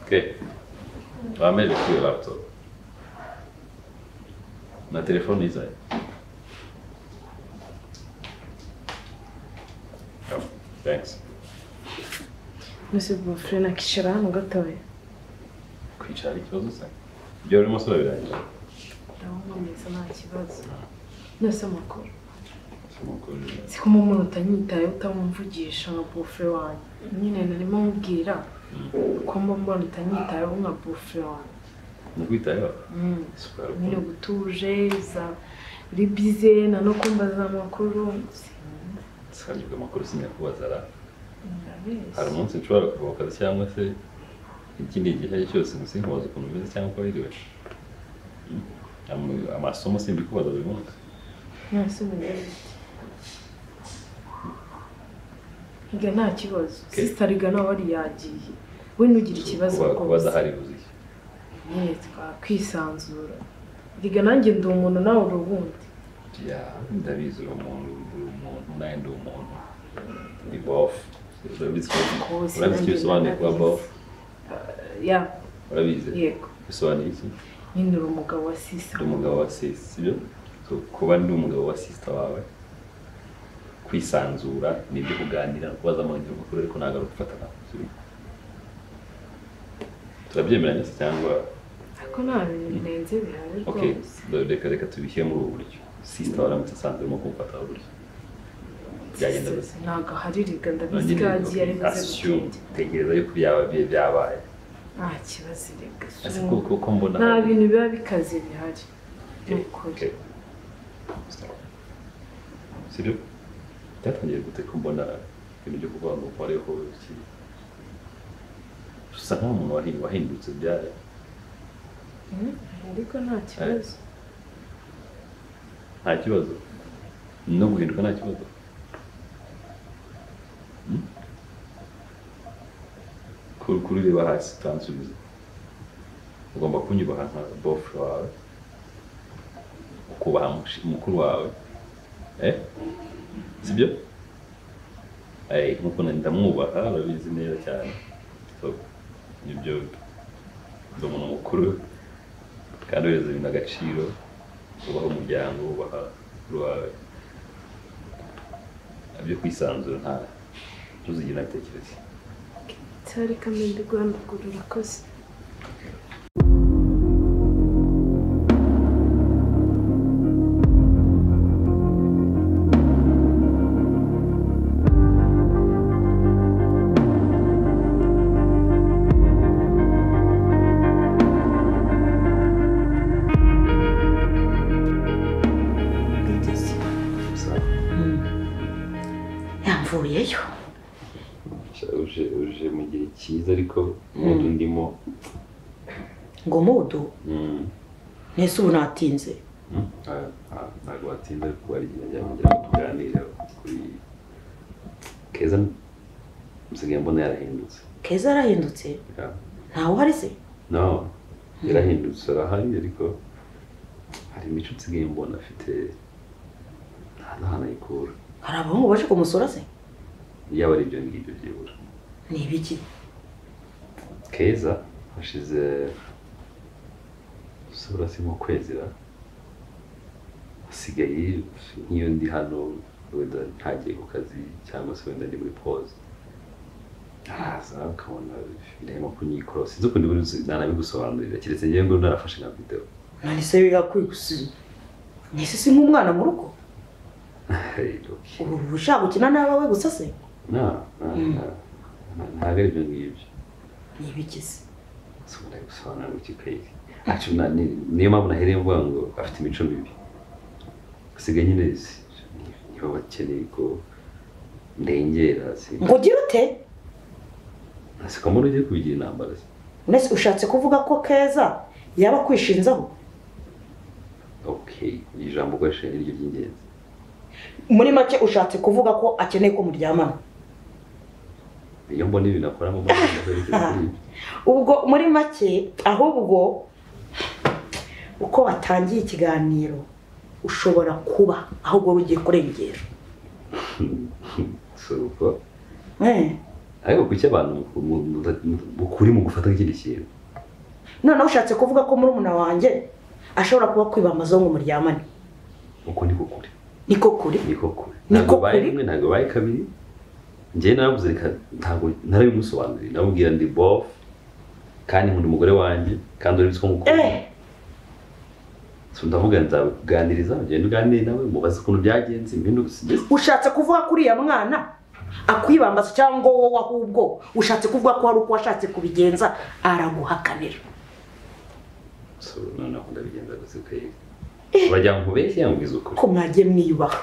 Ok. Va meglio qui il laptop. Na telefoniza. Yeah, thanks. Mbese bufure nakishyura hano gatoya Kwicara ari ikibazo se? Ibyo urimo sura birangira. ndawumvameza nta kibazo nose amakuru Amakuru. siko mu muntu utanyitayeho utamumvugisha nka bufure wanjye nyine narimo mubwira ko mba mbona utanyitayeho nka bufure wanjye Nakwitayeho. Mm. Super. nyine uba utuje za uri bize na no kumbaza amakuru Sibyo amakuru sinyakubaza ra. Ndabeshya. Hari umunsi nshobora kuruhuka cyangwa se ikindi gihe cyose gusa inkoza ukuntu umeze cyangwa uko wiriwe. Mm. Am- Amasomo simbikubaza buri munsi. nonese umeze Iga nta kibazo Okay. sisita rigana wari yagiye we ntugire ikibazo Kuba- rwose Kubaza hari buzi. nyine twakwisanzura riga nanjye ndi umuntu nawe uri ubundi Ya, ndabizi uri umuntu, uri umuntu, nawe ndi umuntu. Ndi bofu. Urabizi ko urabizi Rwose icyo nanjye bisobanuye kuba ndabizi. bofu? ya Urabizi? yego Bisobanuye iki? nyine uri umugabo wa sisa Ndi umugabo wa sisi, sibyo? So, kuba ndi umugabo wa sisita wawe, kwisanzura, nibyo kuganira, no kubaza amahirwe makuru ariko ntabwo ari ugufatana. sibyo? Turabyemeranya se cyangwa? ariko nta bintu birenze bihari Okay, rwose reka reka tubishyire muri ubu buryo. Sisita waramutse asanzwe urimo kumufata buryo. Byagenda gute? ntabwo hari riga ndabizi ko yagiye ari buze assume gutinda tegereza yuko byaba bi- byabaye nta kibazo riga ese ko ko- ko mbona nta bintu biba bikaze bihari ni Okay, ukuri okay. Sibyo? byatangiye gute ko mbona ibintu byo kuvuga ngo uko ariho kiri usa nk'umuntu wahi- wahindutse byari Mm, ariko nta kibazo nta kibazo no guhinduka nta kibazo Hmm? Kuri- kuri ureba hasi utansubiza ugomba kunyubaha nka bofu wawe ukubaha mushi- mukuru wawe eh? sibyo Eh, nkuko nanjye ndamwubaha urabizi neza cyane so, nibyo ndi umuntu mukuru kandi ureza ibintu agaciro ubaha umuryango ubaha mukuru wawe byo kwisanzura nta ntuzigere nabitekereza cyari kamende guhanagura urakoze yamvuyeyo uje uje mu gihe cyiza ariko umudu ndimo ngo mudu mm, nese ubu natinze mm, nta- nta- ntabwo watinda ariko hari igihe byamugera tuganira kuri keza nsigaye mbona yarahindutse keza yarahindutse Yeah. ntawe uhari se no yarahindutse arahari ariko hari imico nsigaye mbona afite nta n'ahantu ayikura hari abahungu baje kumusura se yaba ari ibyo ngibyo byibura ni ibiki keza hashize usura si mu kwezi ra hasigaye nk'iyo ndi hano wenda ntagiye ku kazi cyangwa se wenda ndi muri pause araza ukabona birimo kunyikora sinzi ukuntu buri nanabigusobanurira keretse ngewe ngo narafashe nka video none se birakwigusi nese si nk'umwana mu rugo rero ubu uba ushaka gukina n'abawe gusa se na na- na- na- ntabwo ari ibyo ngibyo ni ibiki se nshobora gusobanura ngo kikayiri acu na- ni- niyo mpamvu nahereye mvuga ngo afite imico mibi usigaye nyine si- ni- niba bakeneye ko ndengera ngo ugire ute nasikomora ugiye kubigira intambara se. nese ushatse kuvuga ko keza yaba akwishinzaho ok iri jambo ukoresheje ni ryo ry'ingenzi muri make ushatse kuvuga ko akeneye ko muryamana iyo mbona ibintu akora mu mbona ibintu kuri ibyo ubwo muri make ahubwo uko batangiye ikiganiro ushobora kuba ahubwo rugiye kurengera si uko Eh, ariko kuki abantu ukuri mu gufata nk'ikindi kintu noneho ushatse kuvuga ko murumuna wanjye ashobora kuba kwiba amazongo muryamane uko niko kuri niko kuri niko kuri Niko ntabwo baye kuri? rimwe ntabwo baye kabiri njyewe naravuze reka ntabwo narabimusobanuriye namubwira ndi bofu kandi nkunda umugore wanjye kandi urabizi ko ngukunda eh so ndavuga nzakuganiriza ugenda uganire nawe mubaze ukuntu byagenze impinduka sibyo ushatse kuvuga ko uriya mwana akwibambaza cyangwa wowe ahubwo ushatse kuvuga ko hari uko washatse kubigenza araguhakanira so noneho ndabigenza gusa ukayega turagira ngo nkubeshye cyangwa ubwize ukuri ko mwagiye mwiyubaha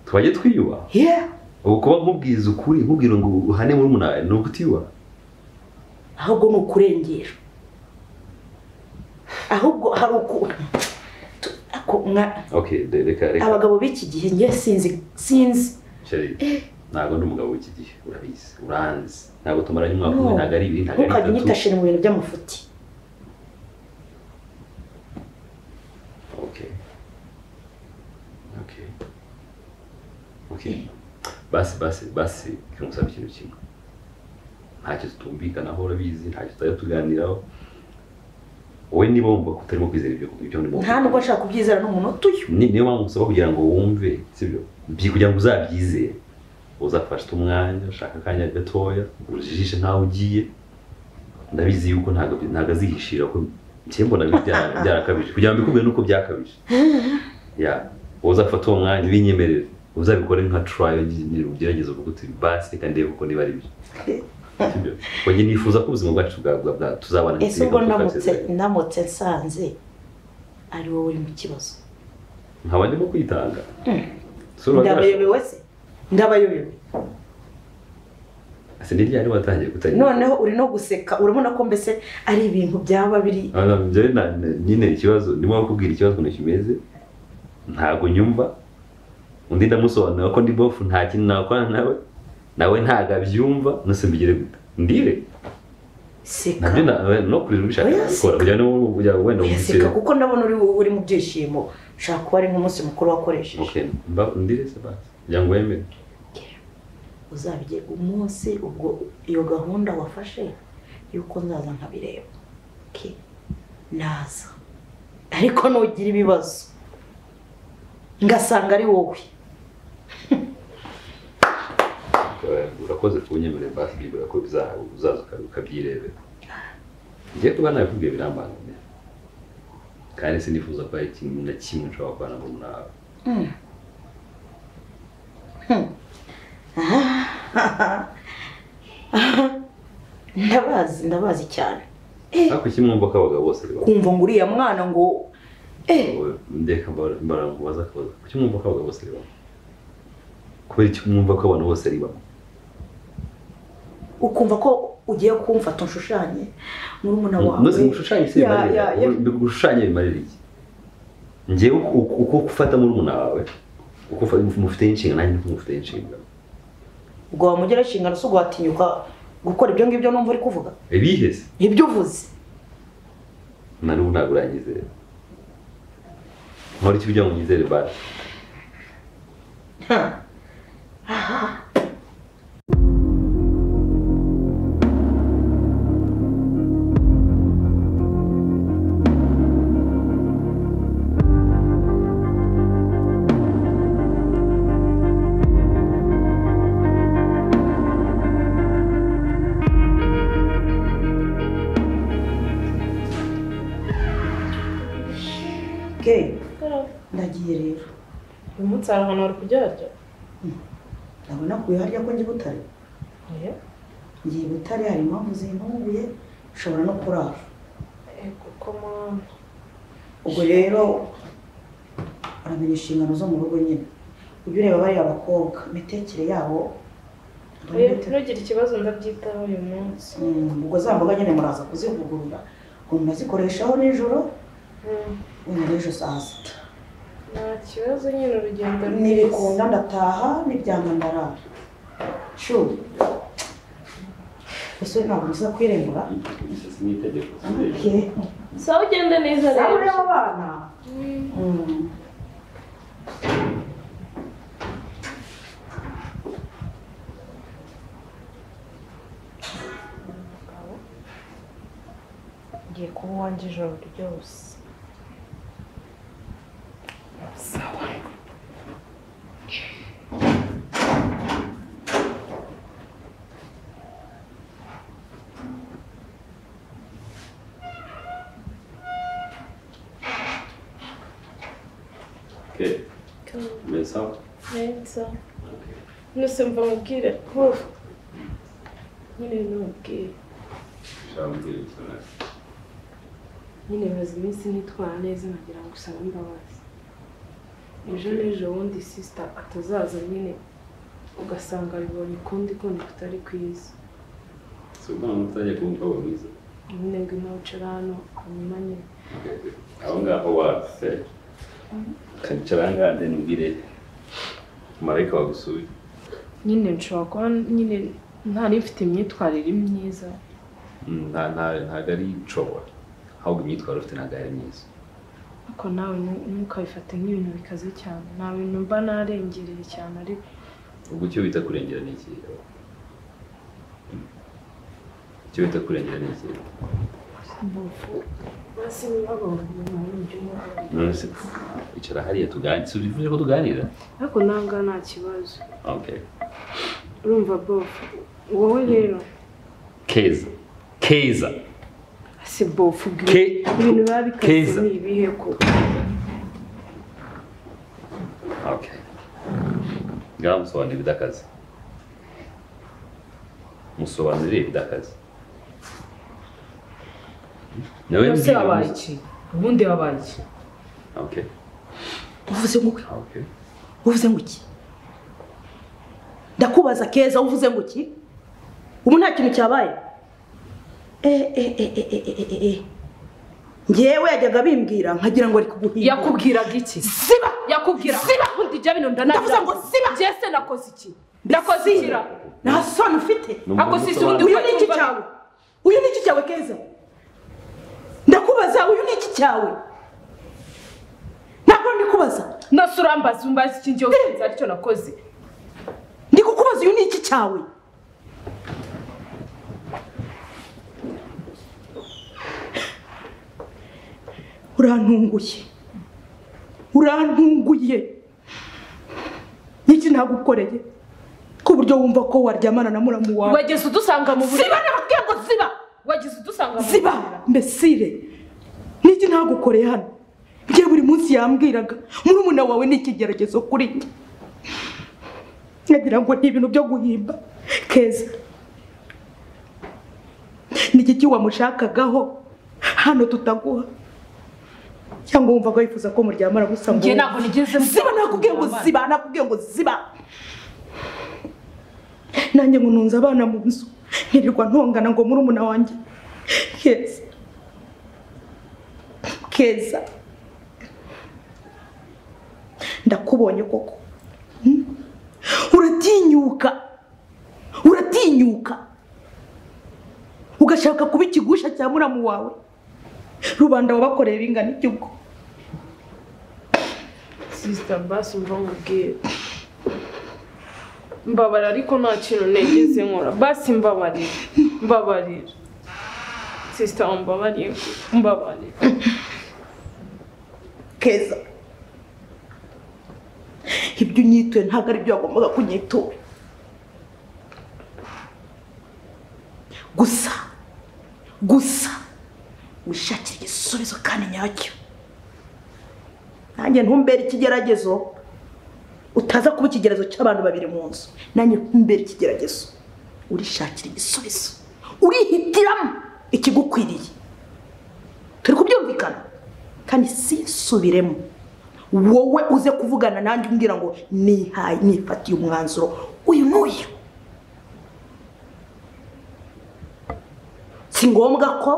twajye twiyubaha yeah ubu kuba nkubwiza ukuri nkubwira ngo uhane muri umunani ni ukutiyubaha ahubwo ni ukurengera ahubwo hari uku tu- ako mwa- ok re- reka reka abagabo b'iki gihe nge sinzi sinzi Sheri, ntabwo ndi umugabo w'iki gihe urabizi uranzi ntabwo tumaranye umwaka umwe No. ntabwo ari ibiri ntabwo ntukajya ari bitatu unyitashira mu bintu by'amafuti ok ok ok basi basi basi reka ngusaba ikintu kimwe ntacyo tutumvikanaho urabizi ntacyo tutajya tuganiraho wowe niba wumva ko utarimo kwizera ibyo ibyo ndimo nta nubwo nshaka kubyizera n'umuntu utuye Ni- niyo mpamvu ngusaba kugira ngo wumve sibyo byi kugira ngo uzabyizere uzafata umwanya ushaka akanya gatoya ujijishe ntaho ugiye ndabizi yuko ntabwo ntabwo azihishira ko njye mbona bya- bya- byarakabije kugira ngo mbikubwire nuko byakabije ya uzafata uwo mwanya ubinyemerere uzabikore nka turayo ugerageze uvuga uti basi reka ndebe kuko niba ari byo sibyo ngo njye nifuza ko ubuzima bwacu bwa- bwa- bwa- tuzabana ese ubwo nk'ikintu ndamutse twasezeranye. ndamutse nsanze ari wowe uri mu kibazo nkaba ndimo kwitanga Sura ndabayobewe se ndabayobewe Ese ni ryari watangiye kutagira noneho uri no guseka urabona ko mbese ari ibintu byaba biri Ana njye na- na- nyine ikibazo ndimo kukubwira ikibazo ukuntu kimeze ntabwo nyumva undi ndamusobanurira ko ndi bofu nta kintu nakorana nawe nawe ntabwo abyumva nose mbigire gute ndire seka nabyo na- no kurira ubishaka Oya, nabikora kugira ngo kugira ngo wenda Oya, seka umukire kuko ndabona uri uri mu byishimo ushobora kuba ari nk'umunsi mukuru wakoresheje okay mba ndire se basi kugira ngo wemere uzabigera umunsi ubwo iyo gahunda wafashe y'uko nzaza nkabireba Okay. naza ariko nugira ibibazo ngasanga ari wowe Eh, urakoze kunyemerera basi byibura ko biza- uzaza uka- ukabyirebera njye kuba nabikubwiye birambangamira kandi sinifuza ko hari ikintu na kimwe nshobora gukorana ngo nawe ndabazi ndabazi cyane ariko ikimwumva ko abagabo bose baba kumva ngo uriya mwana ngo eh ndeka mbarangubaza akabazo kuki mwumva ko abagabo bose ari bamwe kubera iki mwumva ko abantu bose ari bamwe ukumva ko ugiye kumfata nshushanye murumuna wawe nose gushushanya isi Ya, ya, ya. bimarira gushushanya bimarira iki ngewe uko- uko ufata murumuna wawe uko ufa- mufite inshingano nanjye niko mufite inshingano ubwo wamugera inshingano zo guhatinyuka gukora ibyo ngibyo numva uri kuvuga ibihe se ibyo uvuze na n'ubu ntabwo uranyizera nkora iki kugira ngo unyizere basi okay ndagiye rero uyu munsi hari ahantu wari kuryarya ndabona kuya harya ko njye i butare oya ngiye i butare hari impamvu zintunguye ushobora no kurara kuko mwana ubwo rero uramenya inshingano zo mu rugo nyine ujye ureba bariya bakobwa imitekere yabo oya ntugire ikibazo ndabyitaho uyu munsi Mm, ubwo za mboga nyine muraza kuzivugurura ngo muzikoreshaho nijoro Mm, wenda n'ejo saa sita nta kibazo nyine urugendo nibikunda ndataha n'ibyanga ndarara shu ese ntabwo nza kwirengura Okay. sawa ugende neza Sawa rero rero abana Mm. wanjye ijoro ryose sawa Okay. Meza. neza nose mva mubwire ko nyine n'umubwire Shambwira cyane. nyine maze iminsi nitwara neza nagira ngo usabe imbabazi ejo n'ejo bundi sisita atazaza nyine ugasanga bibonye ukundi kundi kutari kwiza Suba mutaje kumva wabiza. nyine ngwino wicara hano hanyuma nyine Aho ngaho wase. Kancara ngande nubwire. Marayika wagusuye. nyine nshobora kuba nyine ntari mfite imyitwarire myiza Nta nta ntabwo ari nshobora. Ahubwo imyitwarire ufite ntabwo ari myiza. ariko nawe ntu- ntukabifate nk'ibintu bikaze cyane nta bintu mba narengereye cyane ariko Ubwo icyo bita kurengera ni ikihe? Icyo bita kurengera ni ikihe? basi babonye mu buryo bwabo. Nonese icara hariya tuganire. Si bivuze ko tuganira? ariko ntabwo nta kibazo Okay. urumva bob wowe rero Keza. Keza. si bob ubwira Ke- ibintu biba bikaze Keza. ni ibihe ko Okay. Ngaho musobanurire ibidakaze. Musobanurire ibidakaze. Nawe yose mbwira wabaye muso- iki ubundi wabaye iki Okay. uvuze ngo iki? Okay. uvuze ngo iki ndakubaza keza uvuze ngo iki ubu nta kintu cyabaye Eh, eh, eh, eh, eh, eh, eh, eh. ngewe yajyaga bimbwira nkagira ngo ari kuguhinga yakubwiraga iki siba yakubwira siba ubundi jya bino Ndavuze ndanavuze ngo ngo siba siba! jese nakoze iki ndakoze iki ra nta soni ufite Numva Ako si undi- musobanurire. uyu ni iki cyawe uyu ni iki cyawe keza ndakubaza uyu ni iki cyawe ntabwo ndi kubaza nose urambaza umbaza iki njyewe usinzi aricyo nakoze ndi kukubaza uyu ni iki cyawe urantunguye urantunguye iki nagukoreye ku buryo wumva ko waryamana na muramu wawe wageze udusanga mu buriri ziba n'abatwe ngo ziba wageze udusanga mu ziba buriri mbesire niki ntagukoreye hano njye buri munsi yambwiraga murumuna wawe ni ikigeragezo kuri njye nkagira ngo ni ibintu byo guhimba keza ni igiki wamushakagaho hano tutaguha cyangwa wumva ko wifuza ko muryamana gusa ngo njye ntabwo nigeze mbwira ziba ko nakubwiye ngo turyamana. ziba nakubwiye ngo ziba nanjye ngo ntunze abana mu nzu nkirirwa ntongana ngo murumuna wanjye keza keza ndakubonye koko Hmm? uratinyuka uratinyuka ugashaka kuba ikigusha cya muramu wawe rubanda wabakoreye bingana iki ubwo sisita basi mva mubwire mbabara ariko nta kintu negeze nkora basi mbabarira mbabarira sisita umbabarire mbabarira keza ibyo unyituye ntabwo ari byo wagombaga kunyitura gusa gusa wishakire igisubizo kandi nyacyo nanjye ntumbere ikigeragezo utaza kuba ikigeragezo cy'abantu babiri mu nzu nanjye ntumbere ikigeragezo urishakira igisubizo urihitiramo ikigukwiriye turi kubyumvikana kandi sinsubiremo wowe uze kuvugana nanjye umbwira ngo nihaye nifatiye umwanzuro uyu n'uyu si ngombwa ko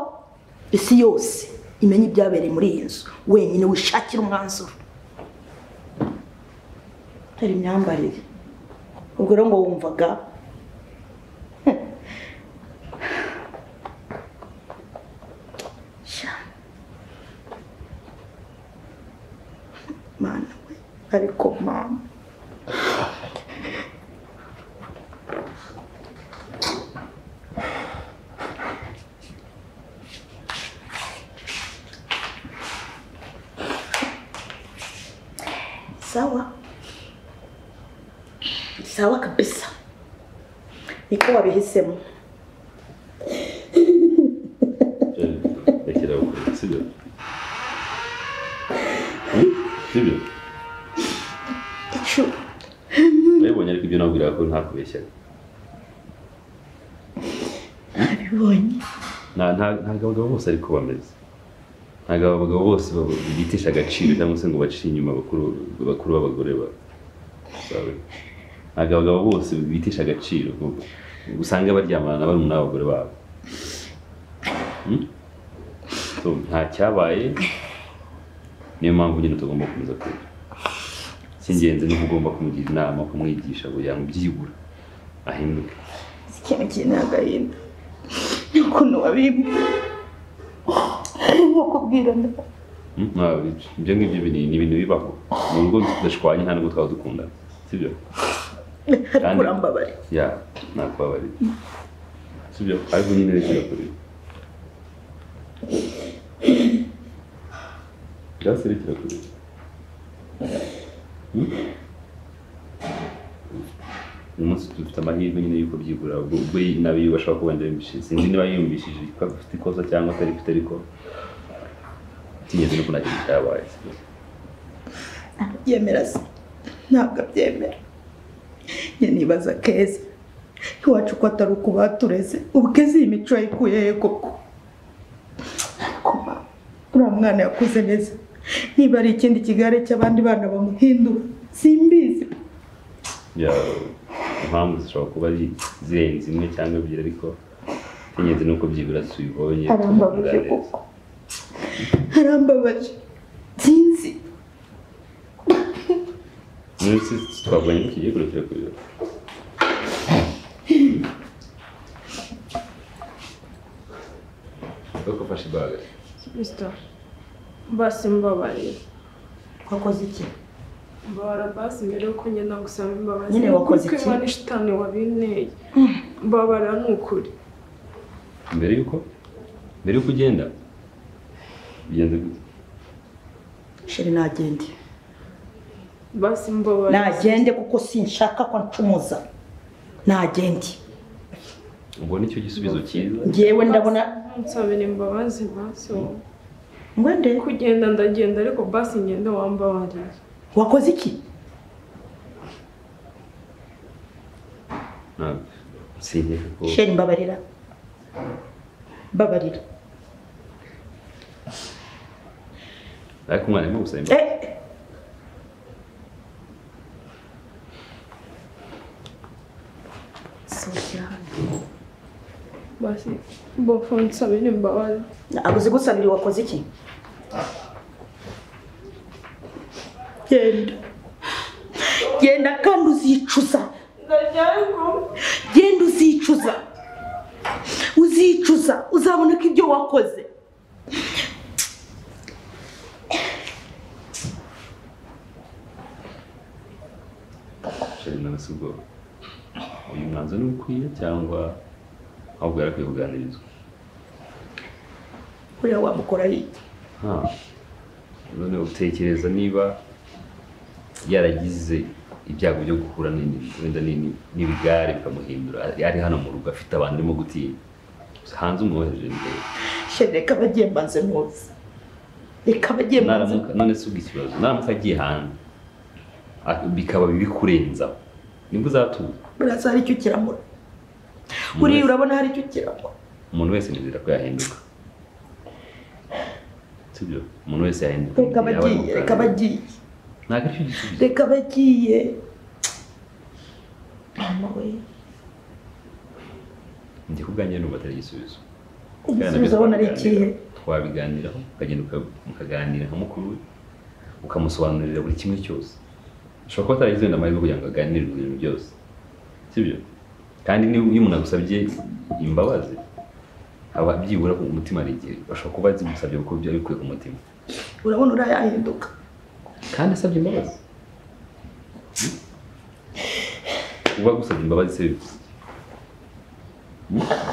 isi yose imenya ibyabereye muri iyi nzu wenyine wishakira umwanzuro hari imyambarire ubwo rero ngo wumvaga hmm. Sha. mana we ariko mama sawa sawa kabisa niko wabihisemo Eh, Rekera gukora sibyo Hmm? sibyo Icu- wabibonye ariko ibyo nabwiraga ko ntakubeshyaga nabibonye nta nta- ntabwo abagabo bose ariko bameze ntabwo abagabo bose baba- bitisha agaciro cyangwa se ngo baciye inyuma bakuru bakuru b'abagore ba- bawe ntabwo abagabo bose bitisha agaciro ngo- ngo usange baryamana na barumuna b'abagore babo Hmm? So, nta cyabaye niyo mpamvu nyine tugomba gukomeza kwiga icy'ingenzi ni uko ugomba kumugira inama kumwigisha kugira ngo byibura ahinduke si ikintu kiri ni agahinda n'ukuntu wabimba nk'ukubwira ndabaga Mm, nta- ibyo ngibyo bini- ni ibintu bibaho mu rugo tudashwanye nta nubwo twaba dukundana sibyo ariko Kandi- urambabare ya nakubabarira sibyo ariko nyine rekera kuri byose rekera kuri Mm? uyu munsi dufite amahirwe nyine y'uko byibura ubwo ubwo n'abiyubasha kuba yumvishije sinzi niba yiyumvishije ko afite ikosa cyangwa atari afite ariko icy'ingenzi ni uko nta kintu cyabaye sibyo byemera se ntabwo abyemera njye nibaza keza iwacu ko atari ukuba tureze ubweze iyi mico yayikuye he koko ariko mba, uriya mwana yakuze neza niba ari ikindi kigare cy'abandi bana bamuhindura simbizi ya impamvu zishobora kuba ari zirenze imwe cyangwa ebyiri ariko icy'ingenzi ni uko byibura tubibonye arambabaje tukabiganiriza. koko arambabaje sinzi Muri iyi si twabonye ko kigiye kurekera ku biro kuko ufashe ibaga Mr. Basi mbabarira. wakoze iki Mbabara basi mbere yuko ngenda gusaba imbabazi. Nyine wakoze iki? Kuko Imana ishitani wabinteye. Mbabara ni ukuri. mbere yuko mbere yuko ugenda bigenze gute sheri nagende Basi mbabarira. nagende kuko sinshaka ko ncumuza nagende ubwo nicyo gisubizo cyiza ngewe ndabona Nsabira imbabazi basi. wowe. ngo nde Kugenda ndagenda ariko basi ngende wambabariye. wakoze iki ntabwo sinkeka ko sheri mbabarira mbabarira ariko umwana arimo gusaba imbaga Eh, sohokera hano Basi bofu nsabira imbabazi. ntabwo uzigusabira wakoze iki genda genda kandi uzicuza Ndajyayo kuba. genda uzicuza uzicuza uzabona ko ibyo wakoze Sheri nawe si ubwoba uyu mwanzuro ni ukwiye cyangwa ahubwo yarakwiye kuganirizwa kuriya wamukoraho iki Ah. none utekereza niba yaragize ibyago byo guhura n'indi- wenda n'indi- n'ibigare bikamuhindura ari ari hano mu rugo afite abantu arimo gutinya hanze umwohereje ndebe sheri reka abagiye mbanze muzi reka abagiye mbanze naramuka none si ubwo ikibazo naramuka agiye hanze ak- bikaba bikurenzaho nibwo uzatuza buriya hari icyo kiramura buriya urabona hari icyo kiramura umuntu wese nizera ko yahinduka sibyo umuntu wese yahinduka reka Igihe yaba ari abagiye muganga. reka abagiye ntabwo aricyo gisubizo reka abagiye mama we njye ku bwanjye numva atari igisubizo igisubizo abona ari ikihe twabiganiraho ukagenda uka- mukaganira nka mukuru we ukamusobanurira buri kimwe cyose ushobora kuba ataragize wenda amahirwe kugira ngo aganire ku bintu byose sibyo kandi niba- iyo umuntu agusabye imbabazi aba byibura ku mutima hari igihe bashobora kuba zimusabye kuko byari bikwiye ku mutima urabona uriya yahinduka kandi asabye imbabazi kuba agusabye imbabazi se bivuze iki? Hmm?